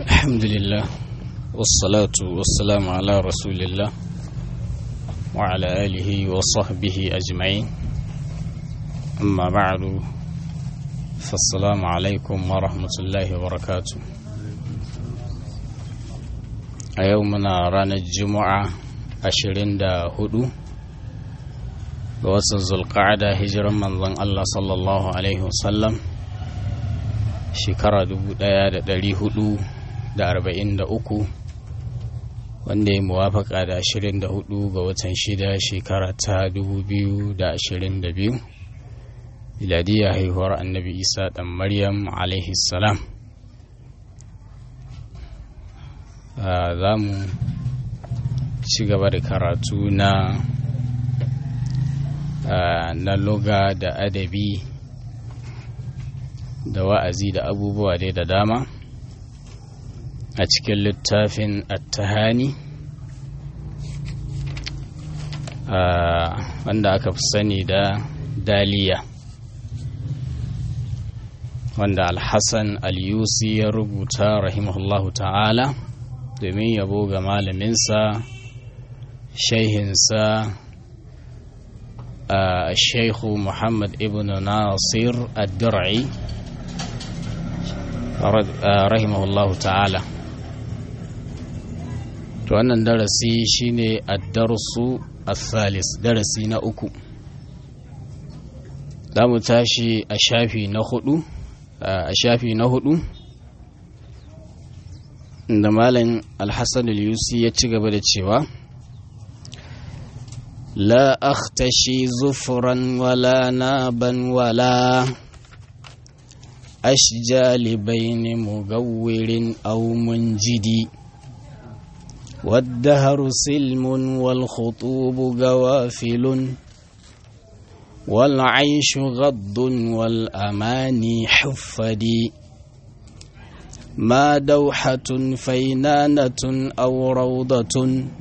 الحمد لله والصلاة والسلام على رسول الله وعلى آله وصحبه أجمعين أما بعد فالسلام عليكم ورحمة الله وبركاته أيومنا رانا الجمعة أشرين دا هدو بوسط ذو القعدة هجرا من ظن الله صلى الله عليه وسلم shekara dubu ɗaya da ɗari hudu da arba'in da uku wanda ya muwafaka da ashirin da hudu ga watan shida shekara ta dubu biyu da ashirin da biyu miladiyya haihuwar annabi isa ɗan maryam alaihi salam za mu ci gaba da karatu na na loga da adabi da wa'azi da abubuwa dai da dama a cikin littafin attahani wanda aka fi sani da daliya wanda alhassan al-yusi ya rubuta rahimahullahu ta'ala domin yabo ga malaminsa shaihinsa a shaikhu muhammad ibn nasir ad-dur'i rahimahullahu ta'ala to wannan darasi shine ad-darsu al-thalis darasi na uku za mu tashi a shafi na hudu a shafi na hudu da malam al-hassan al-yusi ya ci gaba da cewa la akhtashi zufran wala naban wala أشجال بين مغور أو منجد والدهر سلم والخطوب قوافل والعيش غض والأماني حفدي ما دوحة فينانة أو روضة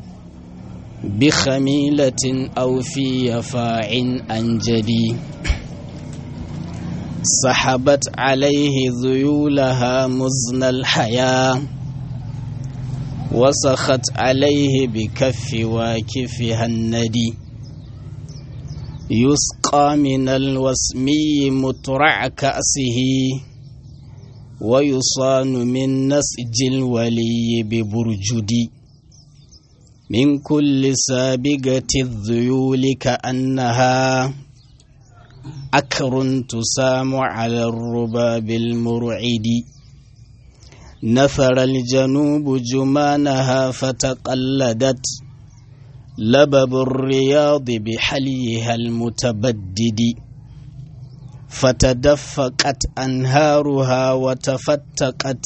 بخميلة أو في يفاع أنجدي سحبت عليه ذيولها مزن الحياة وسخت عليه بكف واكفها الندي يسقى من الوسمي مترع كأسه ويصان من نسج الولي ببرجد من كل سابقة الذيول كأنها أكر تسام على الرباب المرعد نثر الجنوب جمانها فتقلدت لبب الرياض بحليها المتبدد فتدفقت أنهارها وتفتقت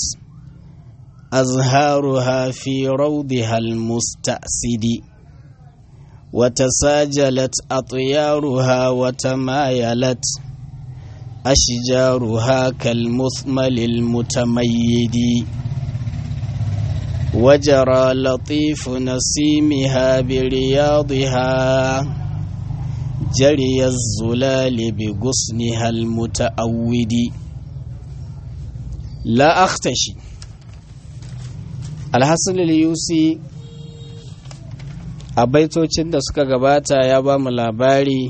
أزهارها في روضها المستأسد وتساجلت أطيارها وتمايلت أشجارها كالمثمل المتميد وجرى لطيف نسيمها برياضها جري الزلال بغصنها المتأود لا أختشي الحسن اليوسي a baitocin da suka gabata ya ba mu labari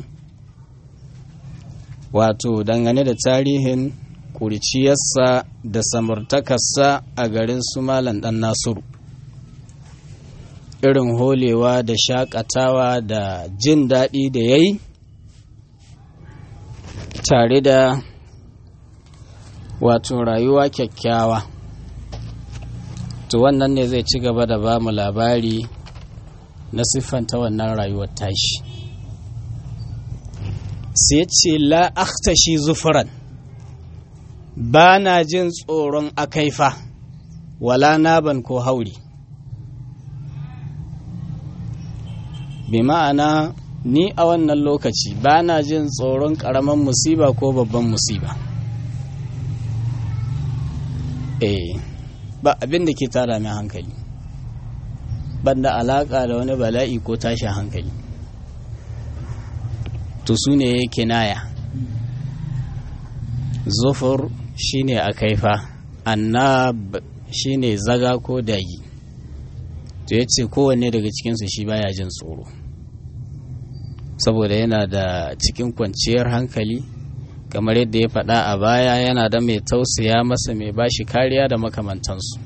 wato dangane da tarihin kurciyarsa da samartakarsa a garin su malam dan nasiru irin holewa da shakatawa da jin daɗi da ya yi tare da wato rayuwa kyakkyawa to wannan ne zai ci gaba da ba mu labari na siffanta wannan rayuwar tashi sai ce la akhtashi zufuran ba na jin tsoron akaifa wala naban ko hauri bi ma'ana ni a wannan lokaci ba na jin tsoron ƙaramin musiba ko babban musiba eh ba abin da ke tara mai hankali banda alaka da wani bala'i ko tashin hankali to su ne kinaya zufur shine a kaifa annab shine zaga ko dagi to ya ce kowanne daga cikinsu shi baya jin tsoro saboda yana da cikin kwanciyar hankali kamar yadda ya faɗa a baya yana da mai tausaya masa mai bashi kariya da makamantansu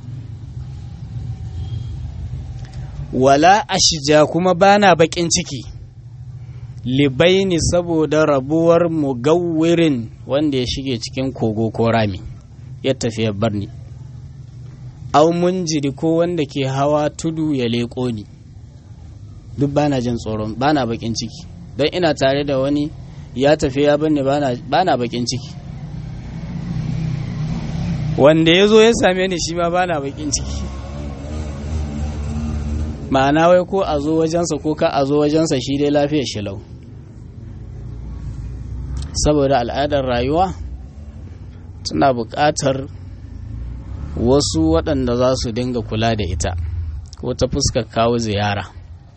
wala ashija kuma bana baƙin ciki libaini saboda rabuwar mugawwirin wanda ya shige cikin kogo ko rami ya tafi ya bar ni au munjiri ko wanda ke hawa tudu ya leƙo ni duk bana jin tsoron bana bakin ciki don ina tare da wani ya tafi ya bar ni bana bakin ciki wanda ya zo ya same ni shi ma bana bakin ciki ma'ana wai ko a zo wajensa ko ka a zo wajensa shi dai lafiyar shi lau saboda al'adar rayuwa tana buƙatar wasu waɗanda za su dinga kula da ita ko ta fuskar kawo ziyara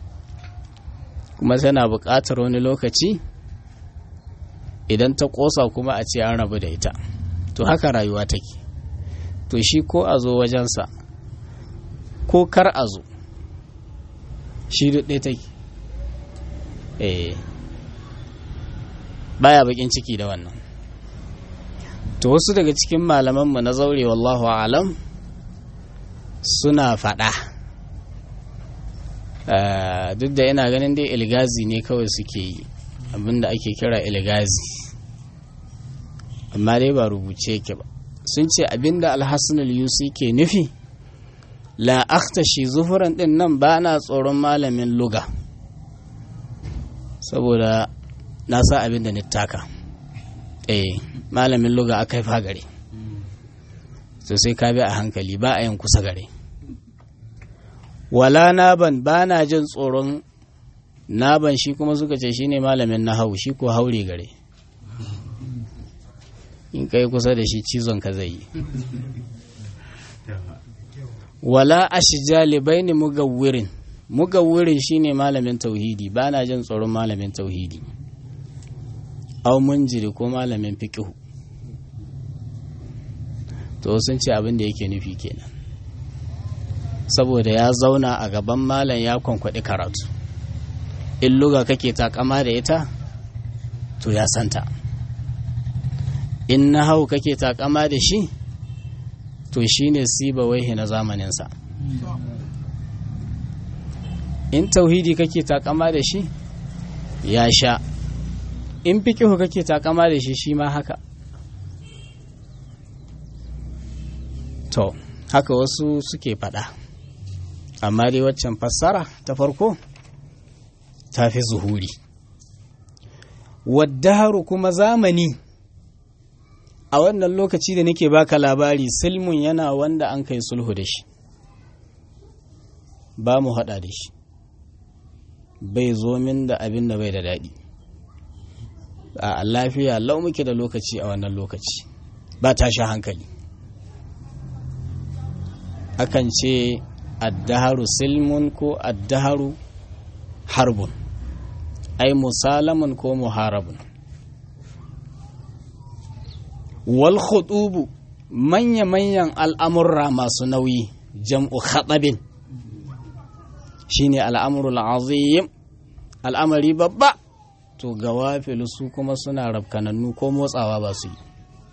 kuma tana buƙatar wani lokaci idan ta ƙosa kuma a ce an rabu da ita to haka rayuwa take to shi ko a zo wajensa ko kar a zo shi ɗaya take eh baya bakin ciki da wannan to wasu daga cikin malamanmu na zaure wallahu alam suna faɗa duk da ina ganin dai ilgazi ne kawai suke yi abinda ake kira ilgazi amma dai ba rubuce yake ba sun ce abinda alhassan yusi ke nufi la akhtashi zufuran din nan ba na tsoron malamin luga saboda na sa abin da nittaka eh malamin luga aka fa gare so sai ka bi a hankali ba a yin kusa gare wala naban ba na jin tsoron naban shi kuma suka ce shi ne malamin na hau shi ko haure gare in kai kusa da shi cizon ka zai yi wala ashija libaini mugawwirin mugawwirin shine malamin tauhidi ba na jin tsoron malamin tauhidi au munjiri ko malamin fiqhu to sun ce abin da yake nufi kenan saboda ya zauna a gaban malam ya kwankwaɗi karatu in luga kake takama da ita to ya santa in na hau kake takama da shi to shi ne siba waihe na zamaninsa in tauhidi kake takama da shi ya sha in fikihu kake takama da shi shi ma haka to haka wasu suke faɗa amma dai waccan fassara ta farko ta fi zuhuri waddaharu kuma zamani a wannan lokaci da nake baka labari silmun yana wanda an kai sulhu da shi ba mu haɗa da shi bai zo min da abin da bai da daɗi a lafiya lau muke da lokaci a wannan lokaci ba tashi hankali akan ce addaharu silmun ko addaharu harbun ai musalamun ko muharabun wal khutubu manya-manyan al'amurra masu nauyi jam'u khatabin shine al'amurul azim al'amari babba to gawafilu su kuma suna rafkanannu ko motsawa ba su yi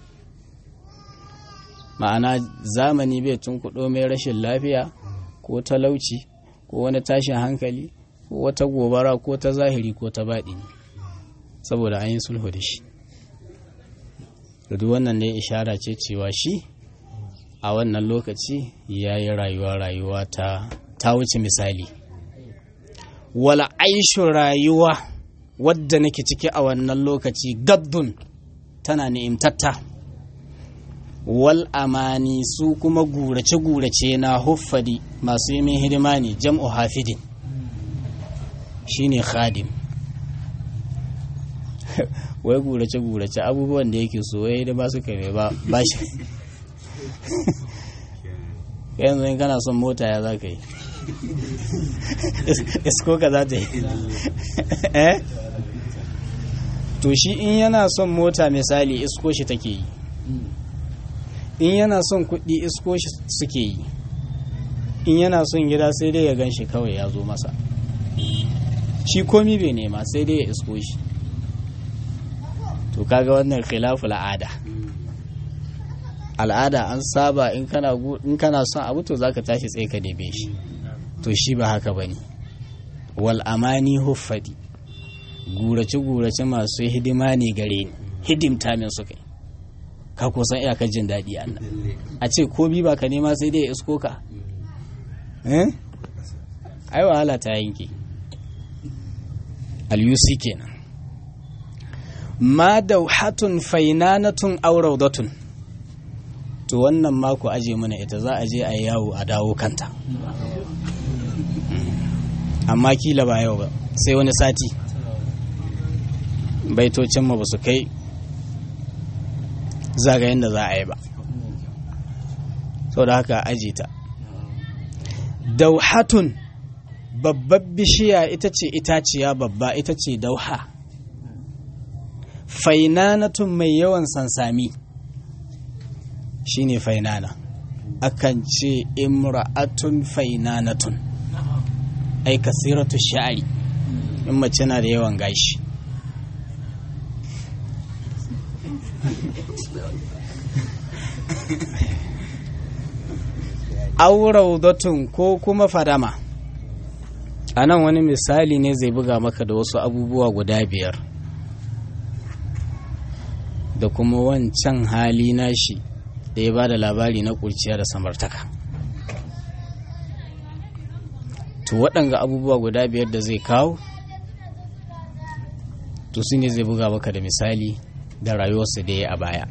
ma'ana zamani bai tunkuɗo mai rashin lafiya ko talauci ko wani tashin hankali ko wata gobara ko ta zahiri ko ta baɗini saboda an yi sulhu da shi duk wannan ne ishara ce cewa shi a wannan lokaci ya yi rayuwa rayuwa ta ta wuce misali wala aishu rayuwa wadda nake ciki a wannan lokaci gabdun tana ni'imtatta wal amani su kuma gurace-gurace na huffadi masu yi min hidima ne jam'u hafidin shine khadim wai gurace-gurace abubuwan da yake so wai da ba su kai ba ba shi yanzu in kana son mota ya za ka yi isko ka za ta yi eh to shi in yana son mota misali isko shi take yi in yana son kuɗi isko shi suke yi in yana son gida sai dai ya gan shi kawai ya zo masa shi komi bai nema sai dai ya isko shi to kaga wannan khilafu al'ada al'ada an saba in kana in kana son abu to zaka tashi tsaye ka neme shi to shi ba haka bane wal amani huffadi gurace gurace masu hidima ne gare ni hidimta min su kai ka kusan iyakar jin daɗi a nan a ce ko bi ba ka nema sai dai ya isko ka eh ai wahala ta yanke al-yusi kenan ma dauhatun fainanatun aw rawdatun to wannan mako aje mana ita za a je a yawo a dawo kanta amma kila ba yau ba sai wani sati baitocin ma ba su kai zagayen da za a yi ba sau da haka aji ta dauhatun babbar bishiya ita ce itaciya babba ita ce dauha fainanatun mai yawan sansami shine fainana akan ce imra'atun fainanatun ai kasiratu sha'ari in mace na da yawan gashi auraudatun ko kuma fadama a nan wani misali ne zai buga maka da wasu abubuwa guda biyar da kuma wancan hali nashi da ya ba da labari na kurciya da samartaka to waɗanga abubuwa guda biyar da zai kawo to su ne zai buga maka da misali da rayuwarsa da ya a baya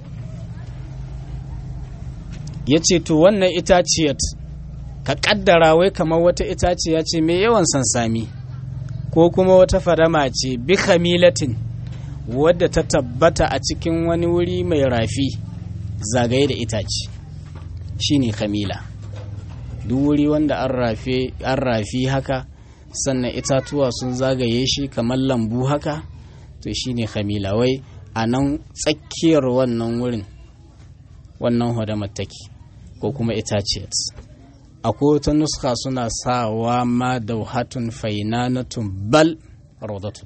ya ce to wannan itaciyar ka kaddara wai kamar wata itaciya ce mai yawan sansami ko kuma wata fadama ce bi khamilatin wadda ta tabbata a cikin wani wuri mai rafi zagaye da itace shine khamila duk wuri wanda an rafi haka sannan itatuwa sun zagaye shi kamar lambu haka to shine khamila wai a nan tsakiyar wannan wurin wannan hadamar take ko kuma itaciyar akwai wata nuska suna sawa ma dauhatun fainanatun bal rodatun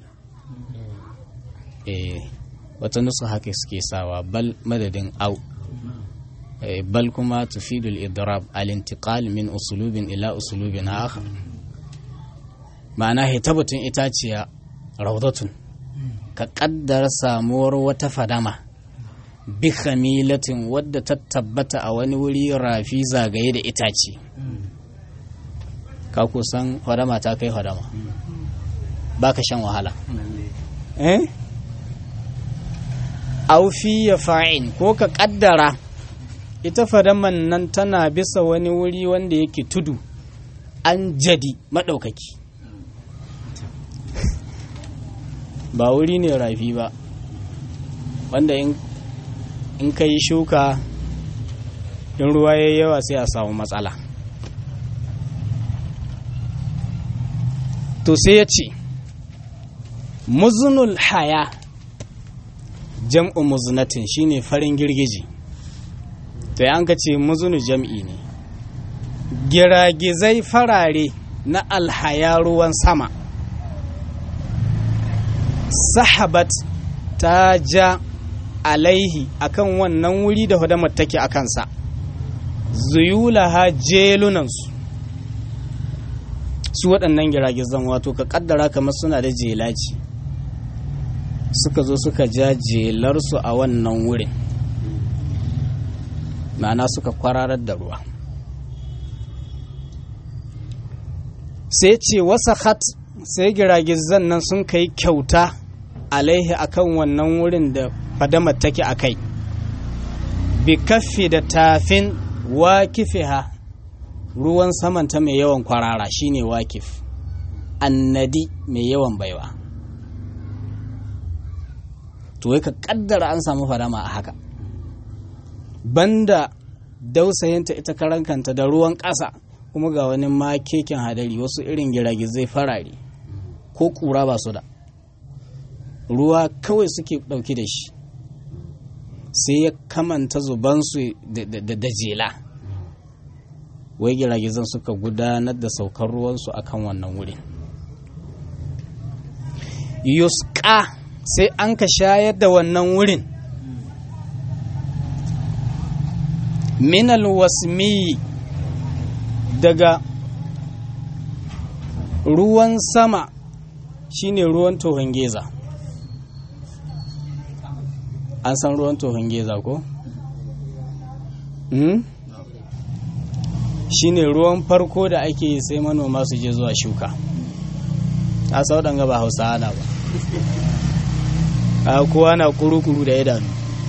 eh wata nuska haka suke sawa bal madadin au bal kuma tufidul idrab al-intiqal min usulubin ila usulubin akhar ma'ana hitabatun itaciya raudatun ka kaddara samuwar wata fadama bi khamilatin wadda ta tabbata a wani wuri rafi zagaye da itace ka kusan fadama ta kai fadama ba ka shan wahala eh aufi ya fa'in ko ka kaddara ita fadaman nan tana bisa wani wuri wanda yake tudu an jadi maɗaukaki ba wuri ne rafi ba wanda in in ka yi shuka in ruwa ya yawa sai a samu matsala to sai ya ce muzunul haya jam'u muzunatin shine farin girgiji to ya an ka ce muzunu jam'i ne giragizai farare na alhaya ruwan sama sahabat ta ja alaihi akan wannan wuri da hudamar take a kansa zuyulaha jelunansu su waɗannan giragizan wato ka kaddara kamar suna da jelaci suka zo suka ja jelarsu a wannan wurin ma'ana suka kwararar da ruwa sai ce wasa hat sai giragizan nan sun kai kyauta alaihi akan wannan wurin da fadamar take a kai bi kaffi da tafin wakifiha ruwan samanta mai yawan kwarara shine wakif annadi mai yawan baiwa to ka kaddara an samu fadama a haka banda dausayinta ita karankanta da ruwan ƙasa kuma ga wani makeken hadari wasu irin giragizai farare ko ƙura ba su da ruwa kawai suke ɗauki da shi sai ya kamanta zubansu da jela wai giragizan suka gudanar da saukar ruwansu akan wannan wurin yuska sai an ka shayar da wannan wurin minal wasmi daga ruwan sama shine ruwan tohon geza an san ruwan tohon geza ko? Hmm? shine ruwan farko da ake yi sai manoma su je zuwa shuka a sau ɗanga ba hausa ana ba a kowa na kuru-kuru da idanu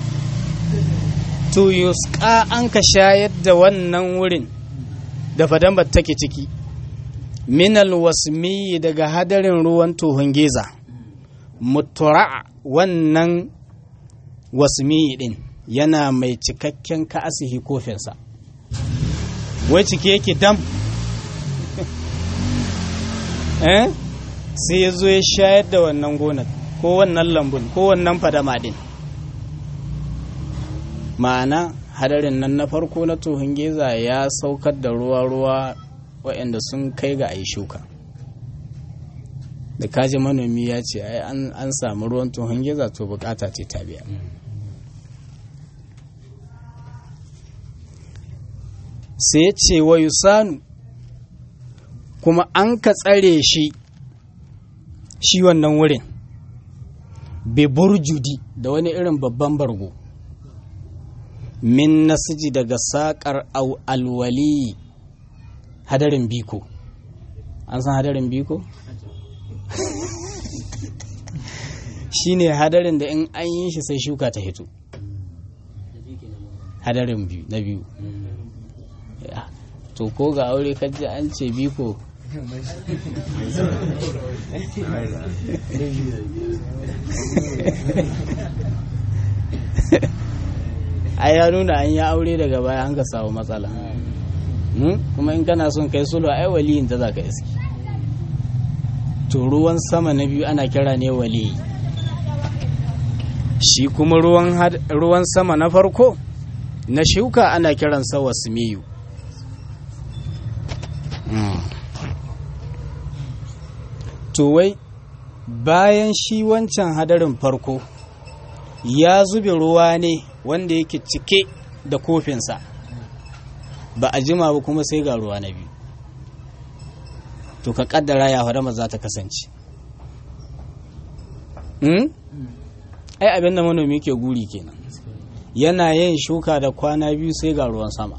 to yuska an ka shayar da wannan wurin da fadambar take ciki minal wasmi daga hadarin ruwan tohon geza mutura wannan wasmi din yana mai cikakken ka'asihi kofinsa wai cike yake dam eh sai ya zo ya shayar da wannan gonar ko wannan lambun ko wannan fadama din ma'ana hadarin nan na farko na tohon geza ya saukar da ruwa-ruwa waɗanda sun kai ga ayi shuka da kaji manomi ya ce ai an samu ruwan tohon geza to bukata ce ta biya sai ya ce wa yusanu kuma an ka tsare shi shi wannan wurin burjudi da wani irin babban bargo min nasiji daga saƙar alwali hadarin biko an san hadarin biko? shi ne hadarin da in an yi shi sai shuka ta hito hadarin na biyu to ko ga aure kaji an ce biko ai ya nuna an yi aure daga baya an ka samu matsala kuma in kana son kai sulhu ai waliyin ta za ka iski to ruwan sama na biyu ana kira ne waliyi shi kuma ruwan sama na farko na shuka ana kiransa wasmiyu to wai bayan shi wancan hadarin farko ya zube ruwa ne wanda yake cike da kofinsa ba a jima ba kuma sai ga ruwa na biyu to ka kaddara ya hadama za ta kasance ai abin da manomi ke guri kenan yana yin shuka da kwana biyu sai ga ruwan sama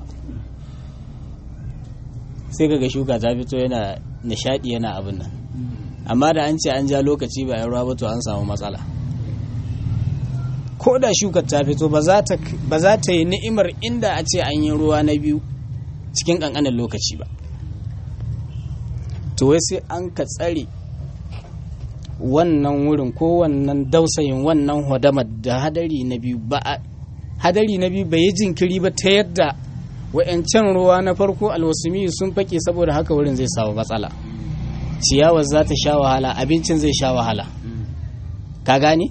sai ga shuka ta fito yana nishadi yana abin nan amma da an ce an ja lokaci ba ruwa ba to an samu matsala ko da shukar ta fito ba za ta yi ni'imar inda a ce an yi ruwa na biyu cikin ƙanƙanin lokaci ba to wai sai an ka tsare wannan wurin ko wannan dausayin wannan hodamar da hadari na biyu ba hadari na biyu bai yi jinkiri ba ta yadda wa'yancan ruwa na farko alwasumi sun fake saboda haka wurin zai samu matsala ciyawar za ta sha wahala abincin zai sha wahala ka gane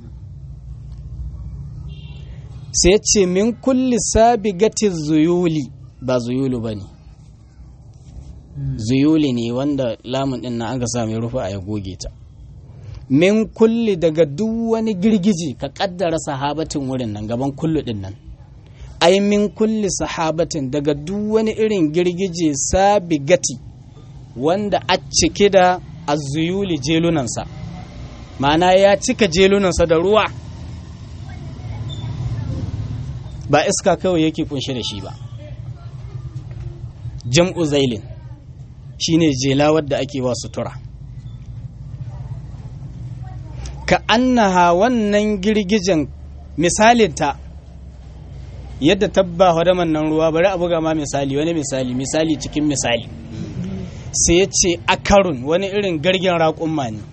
sai ce min kulli sabigatin zuyuli ba zuyulu ba ne zuyuli ne wanda lamun din na aka sami rufa a ya goge ta min kulli daga duk wani girgiji ka kaddara sahabatin wurin nan gaban kullu din nan ai min kulli sahabatin daga duk wani irin girgije sabigati wanda a cike da azuyuli jelunansa ma'ana ya cika jelunansa da ruwa ba iska kawai yake kunshe da shi ba jam'u zailin shine jela wadda ake wa sutura ka annaha wannan girgijen misalinta yadda tabba hadaman nan ruwa bari a buga ma misali wani misali misali cikin misali sai ya ce akarun wani irin gargin raƙumma ne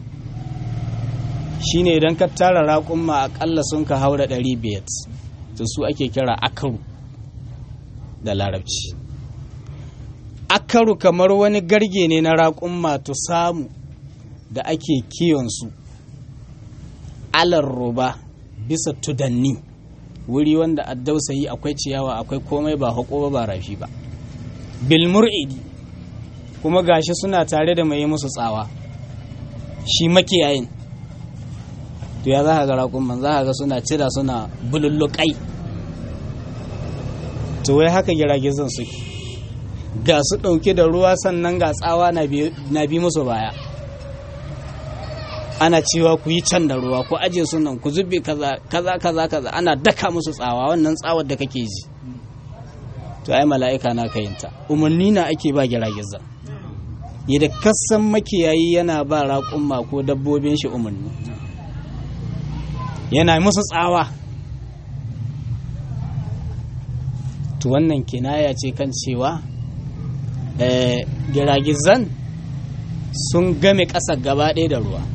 shine idan ka tara raƙumma aƙalla sun ka haura ɗari biyar to su ake kira akaru da larabci akaru kamar wani garge ne na raƙumma to samu da ake kiyonsu alar roba bisa tudanni wuri wanda addausayi akwai ciyawa akwai komai ba haƙo ba rafi ba bil mur'idi kuma gashi suna tare da mai musu tsawa shi makiyayin to ya za ka ga raƙumman za ka ga suna cira suna bululluƙai to wai haka giragizan suke ga su ɗauke da ruwa sannan ga tsawa na bi musu baya ana cewa ku yi can da ruwa ku aje su nan ku zube kaza kaza kaza ana daka musu tsawa wannan tsawar da kake ji to ai mala'ika na kayinta umarni na ake ba giragizan yadda kasan makiyayi yana ba raƙumma ko dabbobin shi umarni yana musu tsawa to wannan kinaya ce kan cewa giragizan sun game ƙasa gaba ɗaya da ruwa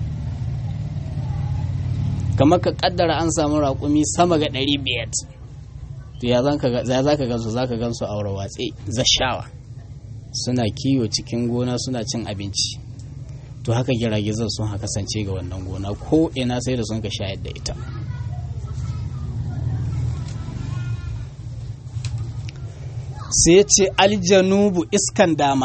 kamar ka ƙaddara an samu raƙumi sama ga ɗari biyar to ya za ka gansu za ka gansu a watse zashawa suna kiwo cikin gona suna cin abinci to haka giragizan sun haka kasance ga wannan gona ko ina sai da sun ka shayar da ita sai ce aljanubu iskan dama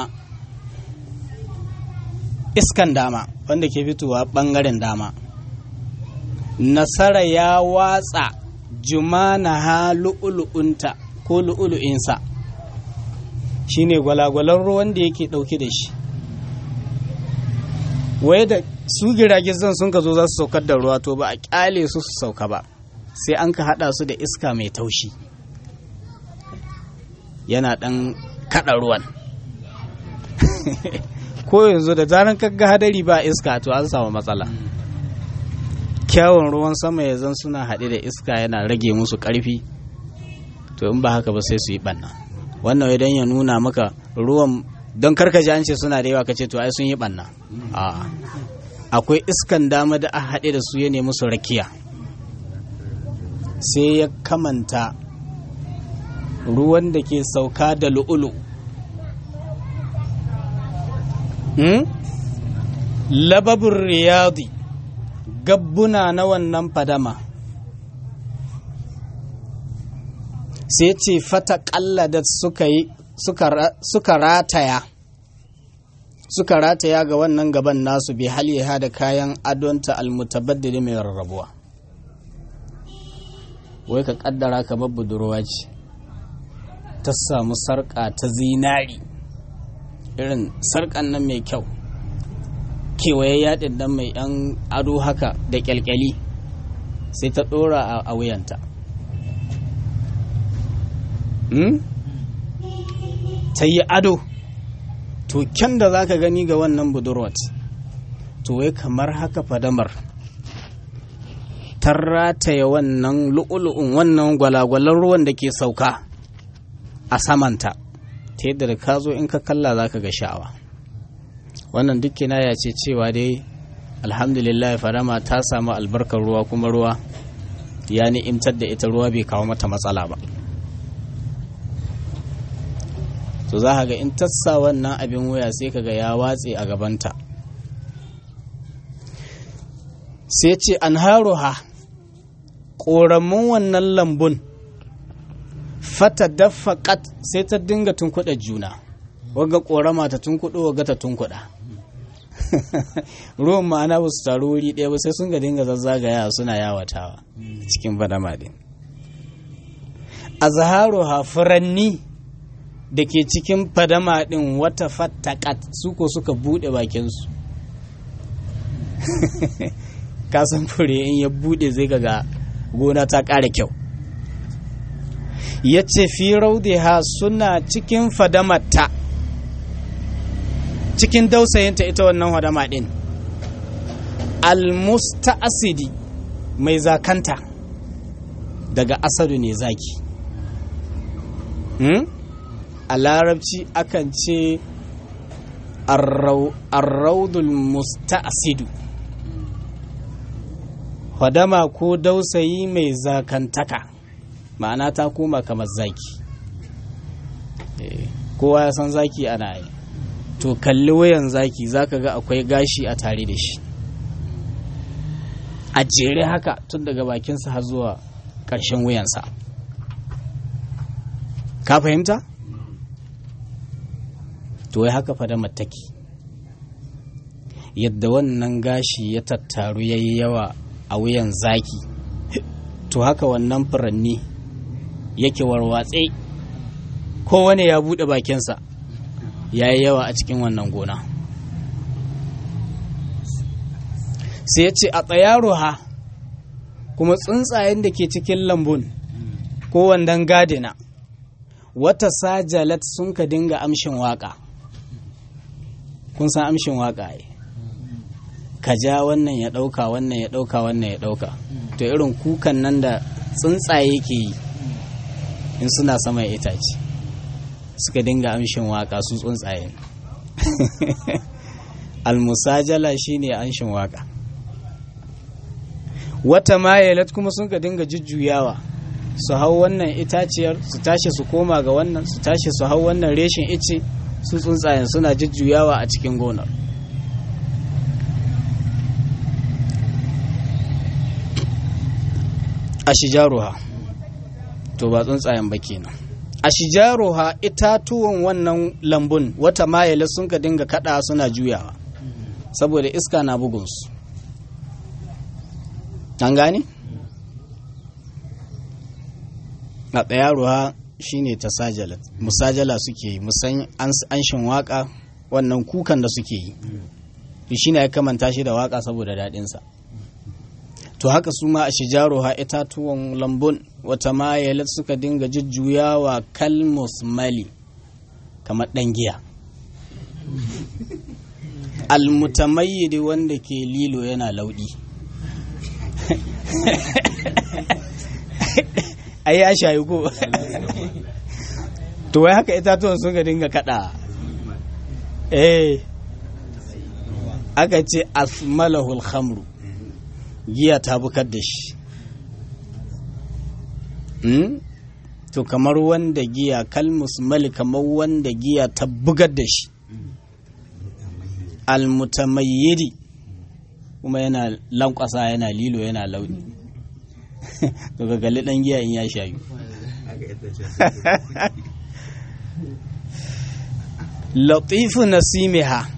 iskan dama wanda ke fitowa bangaren dama nasara ya watsa jumana ha lu'ulu'unta ko lu'ulu'insa shine gwalagwalar ruwan da yake dauke da shi waye da su giragizan sun ka zo za su saukar da ruwa to ba a kyale su su sauka ba sai an ka hada su da iska mai taushi yana dan kada ruwan ko yanzu da zaran kaga hadari ba iska to an samu matsala kyawun ruwan sama ya zan suna haɗe da iska yana rage musu ƙarfi to in ba haka ba sai su yi ɓanna wannan idan ya nuna maka ruwan don karkaji an ce suna da yawa kace to ai sun yi ɓanna akwai iskan dama da a haɗe da su ya nemi su rakiya sai ya kamanta ruwan da ke sauka da lu'ulu lababin riyadi gabbuna na wannan fadama sai ce fata da suka yi suka rataya suka rataya ga wannan gaban nasu bi haliha da kayan adonta almutabaddili mai rarrabuwa wai ka kaddara ka babbu budurwa ce ta samu sarƙa ta zinari irin sarƙan nan mai kyau kewaye yaɗin dan mai yan ado haka da kyalkyali sai ta ɗora a wuyanta ta yi ado to kyan da za ka gani ga wannan budurwat to wai kamar haka fadamar ta rataya wannan lu'ulu'un wannan gwalagwalar ruwan da ke sauka a samanta ta yadda da ka zo in ka kalla za ka ga sha'awa wannan duk ya ce cewa dai alhamdulillah fadama ta samu albarkar ruwa kuma ruwa ya ni'imtar da ita ruwa bai kawo mata matsala ba to za ga in tassa wannan abin waya sai kaga ya watse a gabanta sai ce an haruha ƙoramin wannan lambun fata dafaƙat sai ta dinga tunkuɗa juna waga ƙorama ta tunkuɗo waga ta tunkuɗa ruwan ma'ana ba su taru wuri ɗaya ba sai sun ga dinga zazzagaya suna yawatawa cikin badama ɗin a zaharuha furanni da ke cikin fadama ɗin wata fattakat su ko suka buɗe bakinsu kasan fure in ya buɗe zai ga gona ta ƙara kyau ya ce fi raudiha suna cikin fadamarta cikin dausayinta ita wannan fadama ɗin almusta'asidi mai zakanta daga asadu ne zaki hmm? a larabci akan ce arraudul musta'asidu hadama ko dausayi mai zakantaka ma'ana ta koma kamar zaki kowa ya san zaki ana yi to kalli wayan zaki zaka ga akwai gashi a tare da shi a jere haka tun daga bakinsa har zuwa ƙarshen wuyansa ka fahimta to wai haka fada mataki yadda wannan gashi ya tattaru ya yi yawa a wuyan zaki to haka wannan furanni yake warwatse kowane ya buɗe bakinsa ya yi yawa a cikin wannan gona sai ya ce a ha kuma tsuntsayen da ke cikin lambun ko wandan gadina wata sajalat sun ka dinga amshin waka kun san amshin waka ai ka ja wannan ya ɗauka wannan ya ɗauka wannan ya ɗauka to irin kukan nan da tsuntsaye ke yi in suna sama itace suka dinga amshin waka su tsuntsaye almusajala shine amshin waka wata mayalat kuma sun ka dinga jujjuyawa su hau wannan itaciyar su tashi su koma ga wannan su tashi su hau wannan reshin ice su tsuntsayen suna jujjuyawa a cikin gonar a shijaruha to ba tsuntsayen ba kenan a shijaruha itatuwan wannan lambun wata mayala sun ka dinga kada suna juyawa saboda iska na bugunsu an gane? a tsayaruwa shine ta sajala musajala suke yi musan anshin waka wannan kukan da suke yi shi ne ya kamanta shi da waka saboda daɗinsa to haka su ma a shijaruha itatuwan lambun wata mayalat suka dinga jujjuyawa kalmus mali kamar ɗan giya almutamayyidi wanda ke lilo yana lauɗi ai ya shayi ko to wai haka itatuwan suka dinga kada eh aka ce asmalahul khamru giya ta bukar da shi to kamar wanda giya kalmus mali kamar wanda giya ta bugar da shi almutamayyidi kuma yana lankwasa yana lilo yana launi to ga galli dan giya in ya shayu latifu nasimiha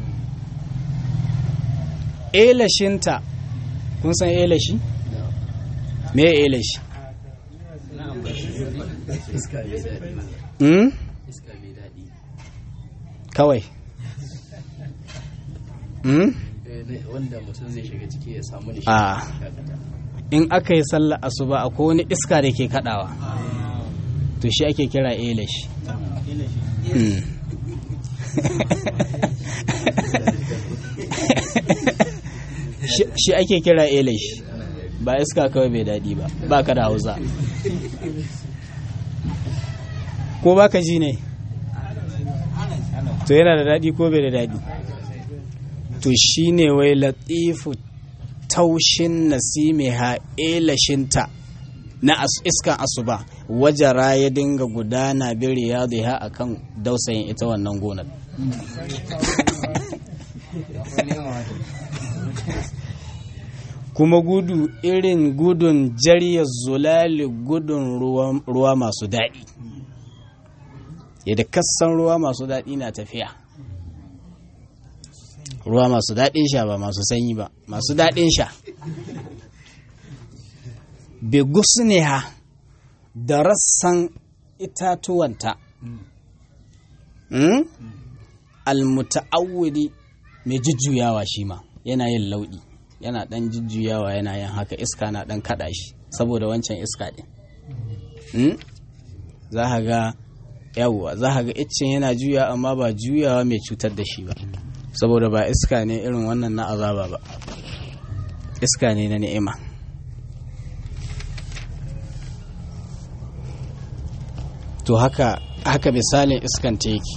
elashinta kun san elashi me elashi hmm? kawai hmm? wanda mutum zai shiga ciki ya samu da a in aka yi sallar asuba akwai wani iska da ke kadawa to shi ake kira elish shi ake kira elish ba iska kawai bai daɗi ba ba ka da hausa ko ba ka ji ne to yana da daɗi ko bai da daɗi to shi ne wai latifu taushin nasimiha elashinta na iskan asuba wajara ya dinga gudana bin riyadiha akan dausayin ita wannan gonar kuma gudu irin gudun jarya zulali gudun ruwa masu daɗi yadda kassan ruwa masu daɗi na tafiya ruwa masu daɗin sha ba masu sanyi ba masu daɗin sha begusniha da rassan itatuwanta mm? almuta'awwidi mai jujjuyawa shi ma yana yin lauɗi yana ɗan jujjuyawa yana yin haka iska na ɗan kaɗa shi saboda wancan iska ɗin mm? za ka ga yawwa za ka ga iccen yana juya amma ba juyawa mai cutar da shi ba saboda ba iska ne irin wannan na azaba ba iska ne na ni'ima to haka haka misalin iskan ta yake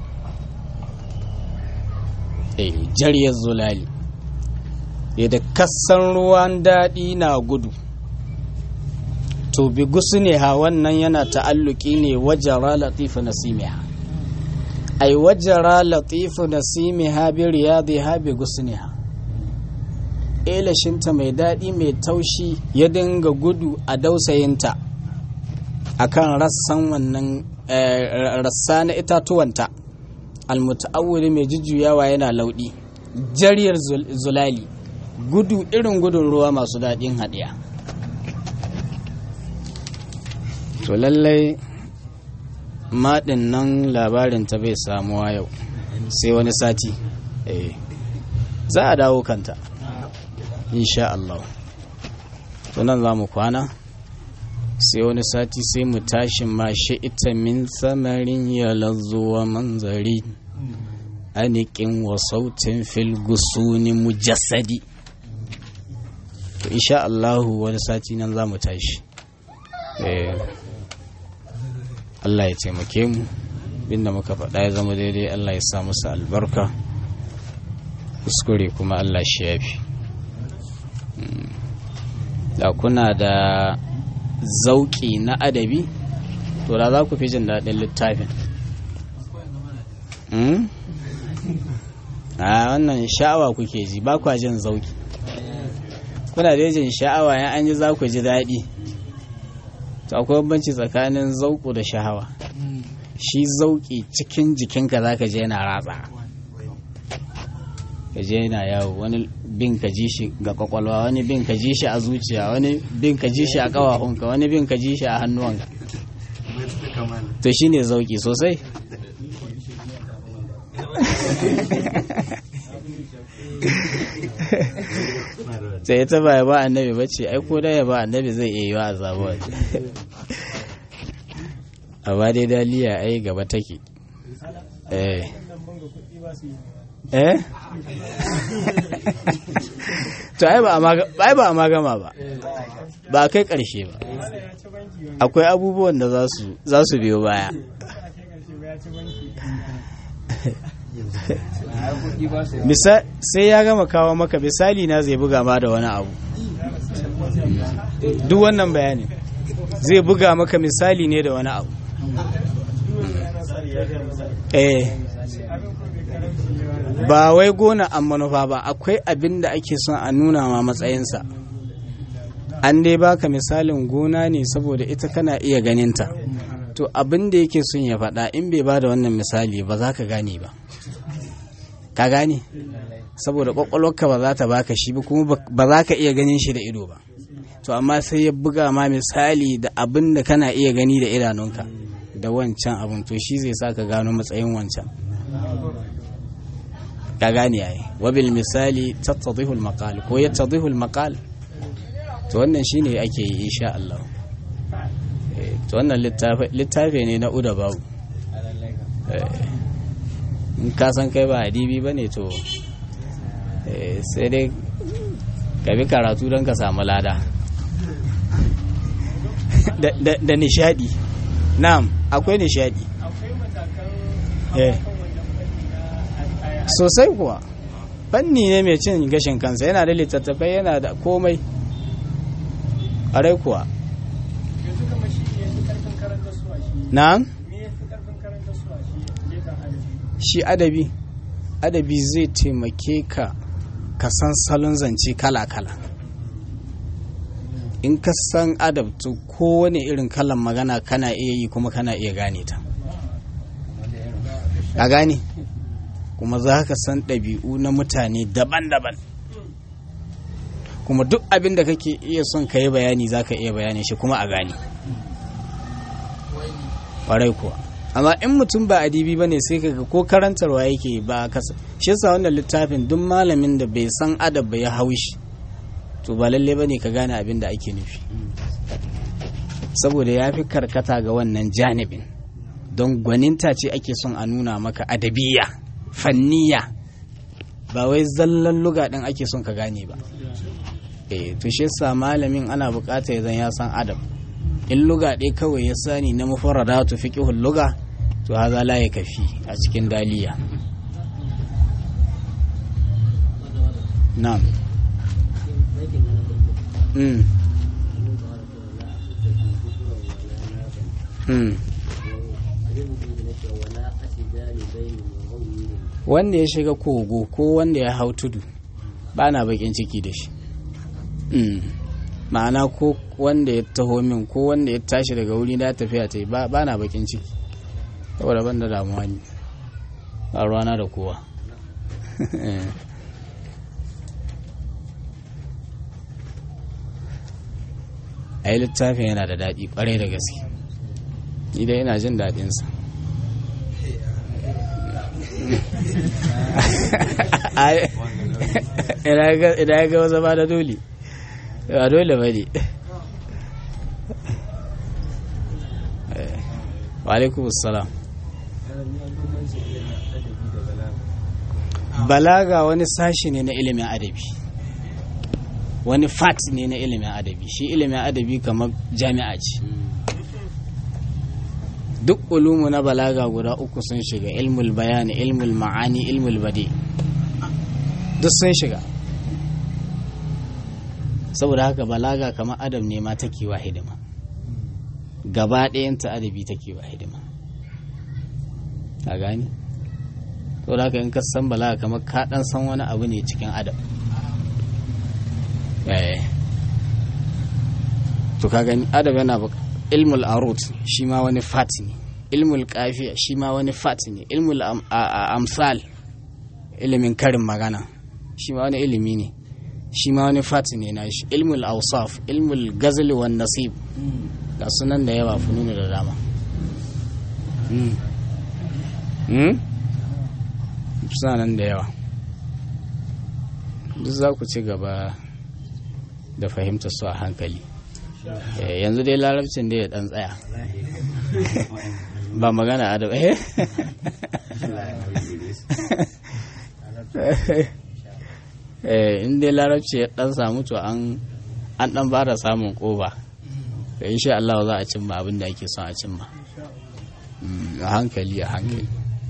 eh jariyar zulali yadda kassan ruwan daɗi na gudu to bi ne ha wannan yana ta'alluki ne wajara latifa nasimiha ai wajara latifu nasimiha bi riyadiha bi gusniha elashinta mai daɗi mai taushi ya dinga gudu a dausayinta akan rassan wannan rassa na itatuwanta almuta'awwili mai jujjuyawa yana lauɗi jariyar zulali gudu irin gudun ruwa masu daɗin haɗiya to lallai maɗin nan labarin ta bai samuwa yau sai wani sati za a dawo kanta insha Allah to nan za mu kwana sai wani sati sai mu tashi ma ita min samarin ya wa manzari anikin wa sautin fil gusuni mujassadi to insha Allah wani sati nan za mu tashi Allah ya taimake mu binda muka faɗa ya zama daidai Allah ya sa musu albarka kuskure kuma Allah shi yafi da kuna da zauki na adabi to da za ku fi jin daɗin littafin a wannan sha'awa kuke ji ba kwa jin zauki kuna da jin sha'awa yan an ji za ku ji daɗi to akwai bambanci tsakanin zauku da sha'awa shi zauki cikin jikinka za ka je yana ratsa ka je yana yawo wani bin ka ji shi ga kwakwalwa wani bin ka ji shi a zuciya wani bin ka ji shi a kawahunka wani bin ka ji shi a hannuwanka to shi ne zauki sosai sai ita ba ya ba annabi ba ce ai ko da ya ba annabi zai iya yi wa azabu amma dai daliya ai gaba take eh eh to ai ba a magama ba ba a kai karshe ba akwai abubuwan da za su biyo baya sai ya gama kawo maka misali na zai buga ma da wani abu duk wannan bayani zai buga maka misali ne da wani abu eh ba wai gona an manufa ba akwai abin da ake son a nuna ma matsayinsa an dai baka misalin gona ne saboda ita kana iya ganinta to abin da yake son ya faɗa in bai ba da wannan misali ba za ka gane ba ka gane saboda kwakwalwarka ba za ta baka shi ba kuma ba za ka iya ganin shi da ido ba to amma sai ya buga ma misali da abin da kana iya gani da idanunka da wancan abin to shi zai sa ka gano matsayin wancan ka gane yayi wabil misali tattadihul maqal ko yattadihul maqal to wannan shine ake yi insha Allah to wannan littafi ne na uda babu in ka san kai ba adibi ba ne to sai dai ka bi karatu don ka samu lada da nishadi na'am akwai nishadi sosai kuwa fanni ne mai cin gashin kansa yana da littattafai yana da komai ƙarai kuwa na'am shi adabi adabi zai taimake ka ka san salon zance kala-kala in ka san adabtu kowane irin kalan magana kana iya yi kuma kana iya gane ta a gane kuma za ka san ɗabi'u na mutane daban-daban kuma duk abin da kake iya son ka yi bayani za ka iya bayani shi kuma a gane ƙwarai kuwa amma in mutum ba adibi ba ne sai kaga ko karantarwa yake ba kasa shi yasa wannan littafin duk malamin da bai san adab ba ya haushi to ba lalle ba ne ka gane abin da ake nufi saboda ya fi karkata ga wannan janibin don gwaninta ce ake son a nuna maka adabiya fanniya ba wai zallan luga ɗin ake son ka gane ba eh to shi yasa malamin ana bukata ya zan ya san adab in luga ɗaya kawai ya sani na mufarradatu fiqhul luga to haza la ya kafi a cikin daliya na'am mm mm wanda ya shiga kogo ko wanda ya hau tudu ba na bakin ciki da shi Mm. ma'ana ko wanda ya taho min ko wanda ya tashi daga wuri na tafiya ta yi ba ba na bakin ciki saboda ban da damuwa ne ba ruwana da kowa a yi littafin yana da daɗi ƙwarai da gaske ni dai ina jin daɗinsa idan ya ga wasu ba da dole ba dole ba ne wa salam balaga wani sashi ne na ilimin adabi wani fat ne na ilimin adabi shi ilimin adabi kamar jami'a ce duk ulumu na balaga guda uku sun shiga ilmul bayani ilmul ma'ani ilmul bade duk sun shiga saboda haka balaga kamar adam ne ma take wa hidima gaba ɗayanta adabi take wa hidima a gani saboda haka in ka san balaga kamar ka ɗan san wani abu ne cikin adam to ka gani adam yana ilmul arut shi ma wani fat ne ilmul kafiya shi ma wani fat ne ilmul amsal ilimin karin magana shi ma wani ilimi ne shi ma wani fat ne na shi ilmul ausaf ilmul gazali wan nasib ga sunan da yawa fununu da dama suna nan da yawa duk za ku ci gaba da fahimta su a hankali yanzu dai larabcin da ya dan tsaya ba magana a da eh in dai larabci ya dan samu to an an dan fara samun koba da insha Allah za a cimma abin da ake son a cimma a hankali a hankali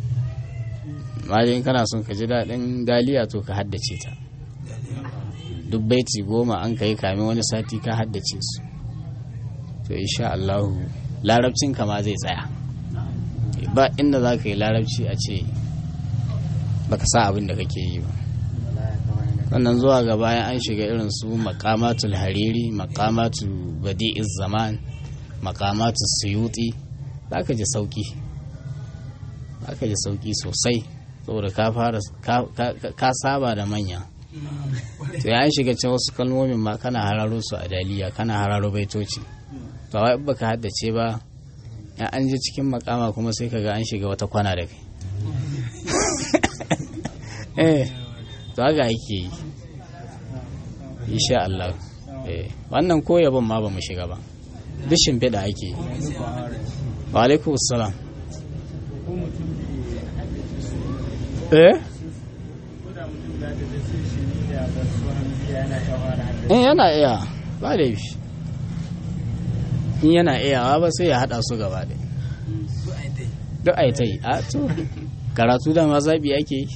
malin kana son ka ji daɗin daliya to ka haddace ta duk baiti goma an ka yi kamin wani sati ka haddace su to insha Allah larabcin ma zai tsaya ba inda za ka yi larabci a ce baka sa abin da kake yi ba sannan zuwa ga bayan an shiga irin su makamatul hariri makamatu badi'iz zaman makamatu suyuti za ka ji sauki za ka ji sauki sosai saboda ka fara ka saba da manya to ya shiga can wasu kalmomin ma kana hararo su a daliya kana hararo baitoci to wai baka haddace ba ya an je cikin makama kuma sai kaga an shiga wata kwana da kai eh to haka yake yi insha Allah eh wannan ko yabon ma ba mu shiga ba duk shimfiɗa ake yi wa alaikum salam eh in yana iya ba da yi in yana iyawa ba sai ya hada su gaba da duk a yi ta yi a to karatu da ma zaɓi ake yi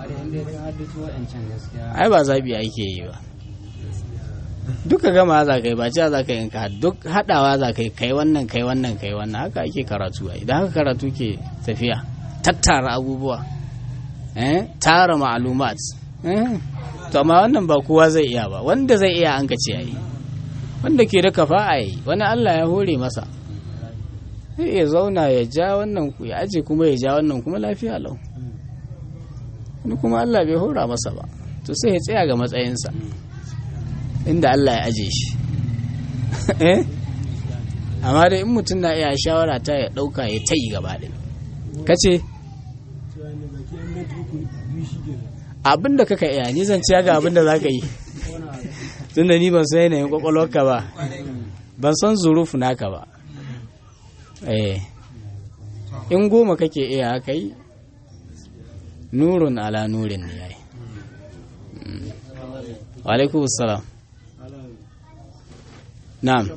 ai ba zaɓi ake yi ba duka gama za ka yi ba cewa za ka yi ka duk haɗawa za ka yi kai wannan kai wannan kai wannan haka ake karatu a idan haka karatu ke tafiya tattara abubuwa tara ma'alumat to amma wannan ba kowa zai iya ba wanda zai iya an ka ce a yi wanda ke da kafa a yi wani Allah ya hore masa sai ya zauna ya ja wannan ya aje kuma ya ja wannan kuma lafiya lau wani kuma Allah bai hora masa ba to sai ya tsaya ga matsayinsa inda Allah ya aje shi amma dai in mutum na iya shawara ta ya ɗauka ya ta yi gaba ɗaya kace abin da kaka iya ni zan ciya ga abin da za ka yi tunda ni ban san yanayin kwakwalwarka ba ban san zurufu naka ba eh in goma kake iya haka yi nurun ala nurin ne yayi wa alaikum salam na'am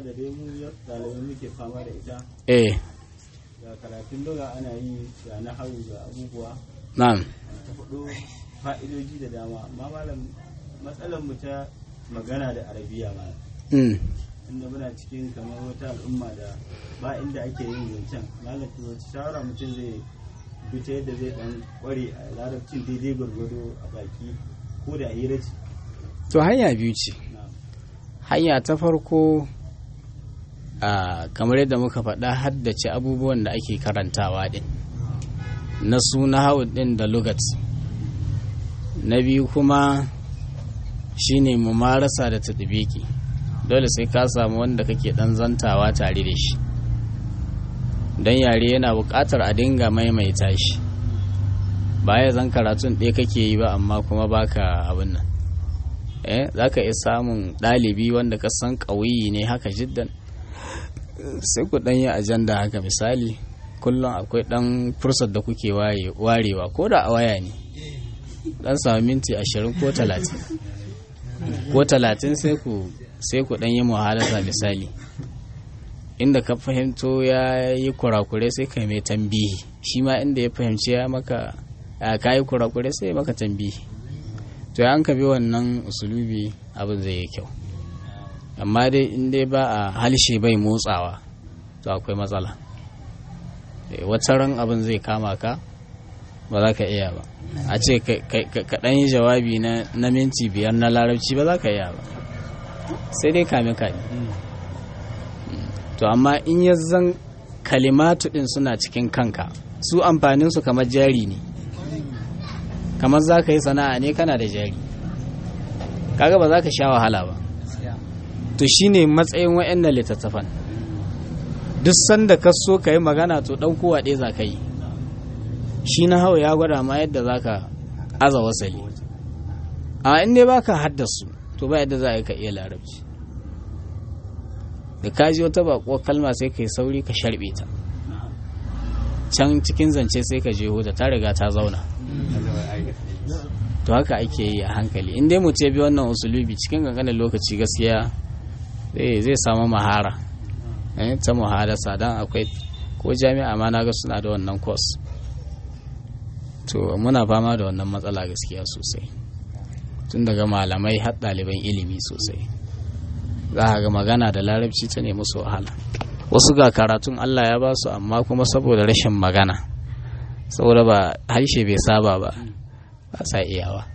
eh ga karatun doga ana yi ga na hau ga abubuwa na'am ta faɗo fa'idoji da dama amma malam matsalar mu ta magana da arabiya ma mm. inda muna cikin kamar wata al'umma da ba inda ake yin zancen malam to wace shawara mutum zai bi ta yadda zai dan kware a larabcin daidai gwargwado a baki ko da hira ce to hanya biyu ce na hanya ta farko a kamar yadda muka faɗa haddace abubuwan da ake karantawa din na suna hau din da lugat na biyu kuma shine mumarasa da tadbiki dole sai ka samu wanda kake dan zantawa tare da shi don yare yana buƙatar a dinga maimaita shi baya zan karatun ɗaya kake yi ba amma kuma baka abin nan eh za ka iya samun ɗalibi wanda ka san ƙauyi ne haka jiddan sai ku ɗan yi ajanda haka misali kullum akwai ɗan fursar da kuke warewa ko da a waya ne ɗan samu minti ashirin ko talatin ko talatin sai ku sai ku ɗan yi muhalasa misali inda ka fahimto ya yi kurakure sai ka mai tambihi shi ma inda ya fahimci ya maka ka yi kurakure sai maka tambihi to ya an ka bi wannan usulubi abin zai yi kyau amma dai in dai ba a halshe bai motsawa to akwai matsala wata ran abin zai kama ka ba za ka iya ba a ce ka ɗan yi jawabi na minti biyar na larabci ba za ka iya ba sai dai kame kame to amma in ya zan kalimatu ɗin suna cikin kanka su amfaninsu kamar jari ne kamar za ka yi sana'a ne kana da jari kaga ba za ka sha wahala ba to shine matsayin wa'annan littattafan duk sanda ka so ka yi magana to ɗaukowa ɗaya za ka yi shi na hau ya gwada ma yadda za ka aza wasali a in dai ba ka haddasu to ba yadda za a yi ka iya larabci da ka ji wata baƙuwar kalma sai ka yi sauri ka sharɓe ta can cikin zance sai ka je da ta riga ta zauna to haka ake yi a hankali in dai mutum ya bi wannan usulubi cikin kankanin lokaci gaskiya zai samu mahara ta muhadasa don akwai ko jami'a ma na ga suna da wannan course to muna fama da wannan matsala gaskiya sosai tun daga malamai har ɗaliban ilimi sosai za a ga magana da larabci ta nemi su wahala wasu ga karatun allah ya ba su amma kuma saboda rashin magana saboda ba harshe bai saba ba ba sa iyawa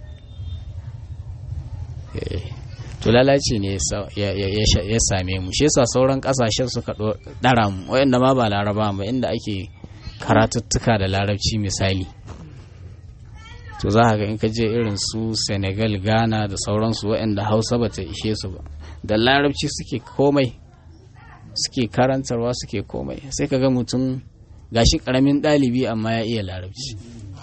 to lalaci ne ya same mu shi yasa sauran kasashen suka dara mu wayanda ma ba laraba ba inda ake karatuttuka da larabci misali to za ga in ka je irin su senegal ghana da sauransu wayanda hausa ba ta ishe su ba da larabci suke komai suke karantarwa suke komai sai ka ga mutum gashi karamin ɗalibi amma ya iya larabci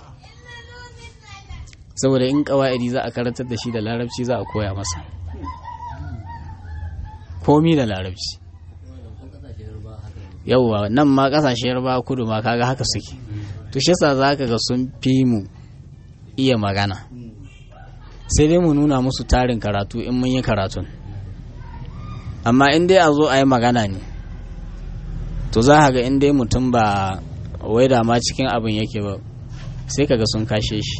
saboda in kawa'idi za a karantar da shi da larabci za a koya masa komi da larabci yauwa nan ma kasashe yarba kudu ma kaga haka suke to shi yasa za ka ga sun fi mu iya magana sai dai mu nuna musu tarin karatu in mun yi karatun amma in dai a zo a yi magana ne to za ga in dai mutum ba wai da ma cikin abin yake ba sai kaga sun kashe shi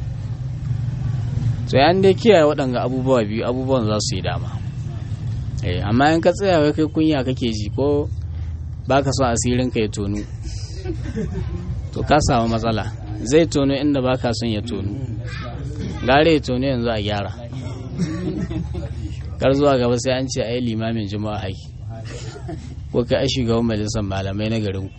to ya dai kiyaye waɗanga abubuwa biyu abubuwan za su yi dama eh amma in ka tsaya kai kunya kake ji ko baka so asirin ka ya tonu to ka samu matsala zai tono inda baka son ya tonu gare ya tono yanzu a gyara kar zuwa gaba sai an ce ai limamin juma'a haiki ko kai ai shugaban majalisar malamai na garin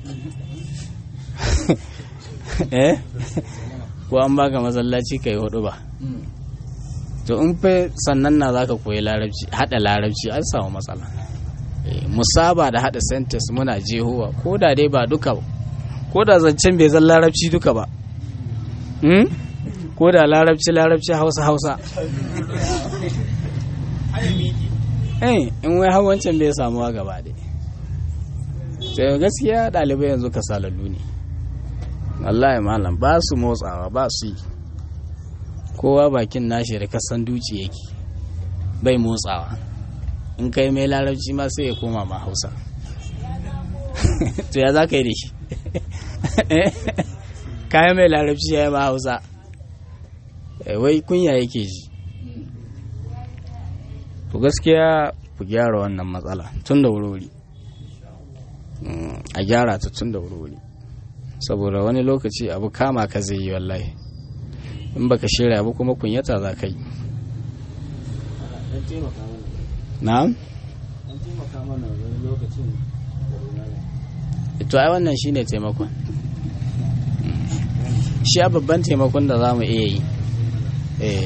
eh ko an baka masallaci kai hudu ba to in fa sannan na zaka koyi larabci hada larabci an samu matsala musaba da hada sentence muna jehowa ko da dai ba duka ba ko da zancen bai zan larabci duka ba ko da larabci larabci hausa hausa eh in wai har wancan bai samuwa gaba dai sai gaskiya ɗalibai yanzu kasalallu ne wallahi malam ba su motsawa ba su yi kowa bakin nashi da kasan duci yake bai motsawa in kai mai larabci ma sai ya koma ma hausa to ya za ka yi da shi kayan mai larabci ya yi ma hausa wai kunya yake ji to gaskiya ku gyara wannan matsala tun da wuri a gyara ta tun da wuri saboda wani lokaci abu kama ka zai yi wallahi in baka shirya abu kuma kunyata za ka yi na'am an taimaka mana wani lokacin da malam to ai wannan shine taimakon shi a babban taimakon da za mu iya yi eh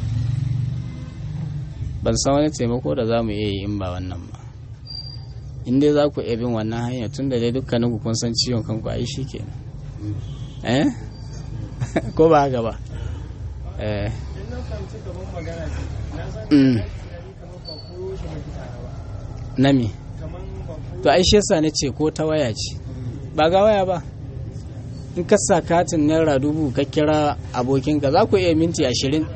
ban san wani taimako da za mu iya yi in ba wannan ba in dai za ku iya bin wannan hanya tun da dai dukkanin ku kun san ciwon kanku ai shi ke eh ko ba haka ba eh Mm. na me to ai shi yasa ce ko ta waya ce ba ga waya ba in ka sa katin naira dubu ka kira abokinka za ku iya minti ashirin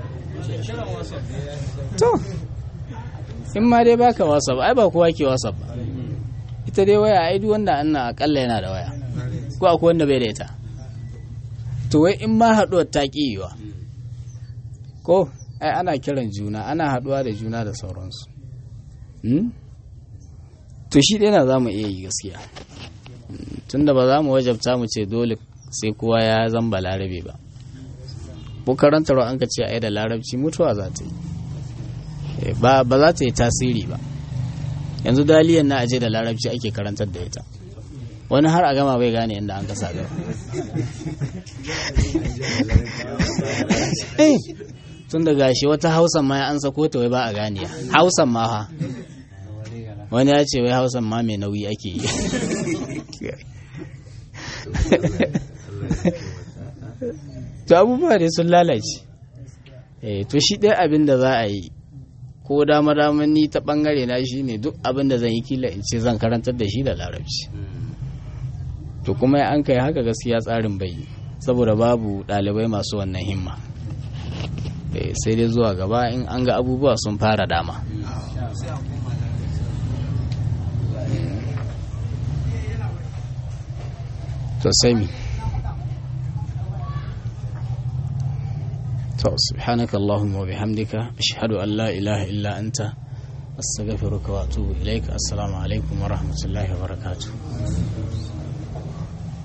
to in ma dai baka whatsapp ai ba kowa ke whatsapp ba ita dai waya ai duk wanda anna akalla yana da waya ko akwai wanda bai da ita to wai in ma haɗuwar ta ƙi yiwa ko ai ana kiran juna ana haɗuwa da juna da sauransu Hmm? to shi ɗaya na za mu iya yi gaskiya Hmm, tunda ba za mu wajabta mu ce dole sai kowa ya zan ba larabe ba ko karantarwa an ka ce a yi da larabci mutuwa za ta yi Eh, ba ba za ta yi tasiri ba yanzu daliyan na aje da larabci ake karantar da ita wani har a gama bai gane inda an kasa gaba Eh, tun da gashi wata hausan ma ya an sako ta wai ba a ganiya hausan ma ha wani ya ce wai hausan ma mai nauyi ake yi to abubuwa dai sun lalace eh to shi ɗaya abin da za a yi ko dama dama ni ta bangare na shi ne duk abin da zan yi kila in ce zan karantar da shi da larabci to kuma an kai haka gaskiya tsarin bai yi saboda babu ɗalibai masu wannan himma Eh, sai dai zuwa gaba in an ga abubuwa sun fara dama to sai mi to subhanaka allahumma wa bihamdika ashhadu an la ilaha illa anta astaghfiruka wa atubu ilaik assalamu alaikum wa rahmatullahi wa barakatuh